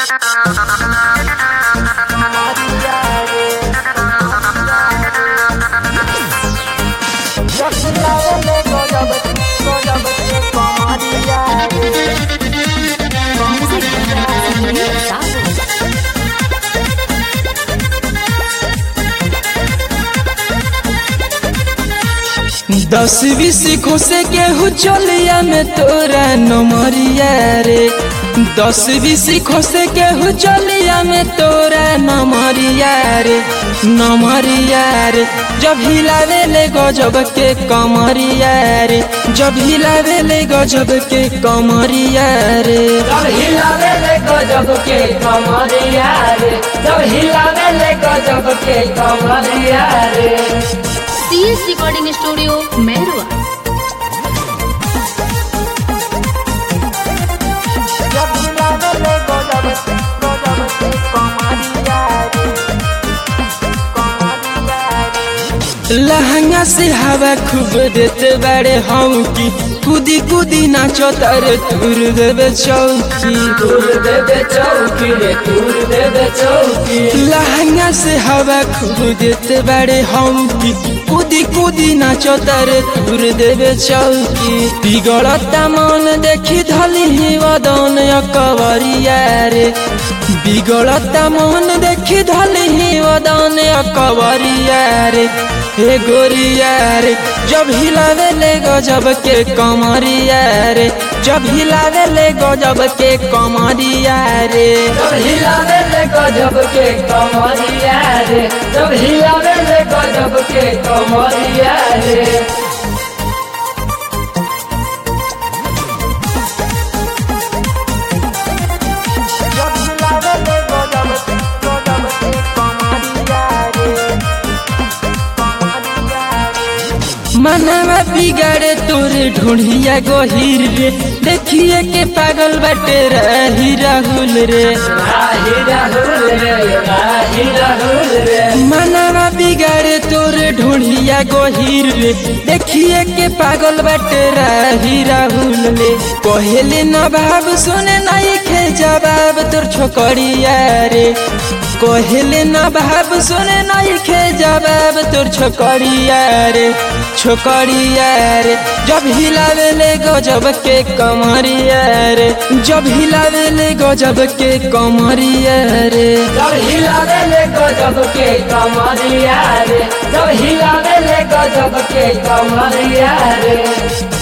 दस बीस खुशे केहू चलिया में तोरा नमरिया रे दस बीस खुशे केहू चलिया में तोरा नमरिया रे नमरिया रे जब हिलावे ले गजब के कमरिया रे जब हिलावे ले गजब के कमरिया रे जब हिलावे ले गजब के कमरिया रे जब हिलावे ले गजब के कमरिया रे CS recording studio Mairua lehenga से हवा खूब देते बड़े हऊ की कूदी कूदी नाचो तारे तुर देवे चौकी तूर देवे चौकी रे तूर देवे चौकी लहंगा से हवा खूब देते बड़े हऊ की कूदी कूदी नाचो तारे तुर देवे चौकी बिगड़ता मन देखी धली ही वदन अकबरिया रे बिगड़ता मन देखी धली ही वदन अकबरिया रे हे गोरिया रे जब हिलावे ले गजब के कमरिया रे जब हिलावे ले गजब के कमरिया रे जब हिलावे ले गजब के कमरिया रे जब हिलावे ले गजब के कमरिया रे मनवा बिगाड़े तोरे ढूंढिया गोहिर रे देखिए के पागल बटे रही राहुल रे राही राहुल रे राही राहुल रे मनवा बिगाड़े तोरे ढूंढिया गोहिर रे देखिए के पागल बटे रही राहुल रे कोहेले न भाव सुने नहीं खे जवाब तोर छोकरिया रे कोहेले न भाव सुने नहीं खे जवाब तोर छोकरिया रे छोकरिया रे जब हिलावे ले गजब के कमरिया रे जब हिलावे ले गजब के कमरिया रे जब हिलावे ले गजब के कमरिया रे जब हिलावे ले गजब के कमरिया रे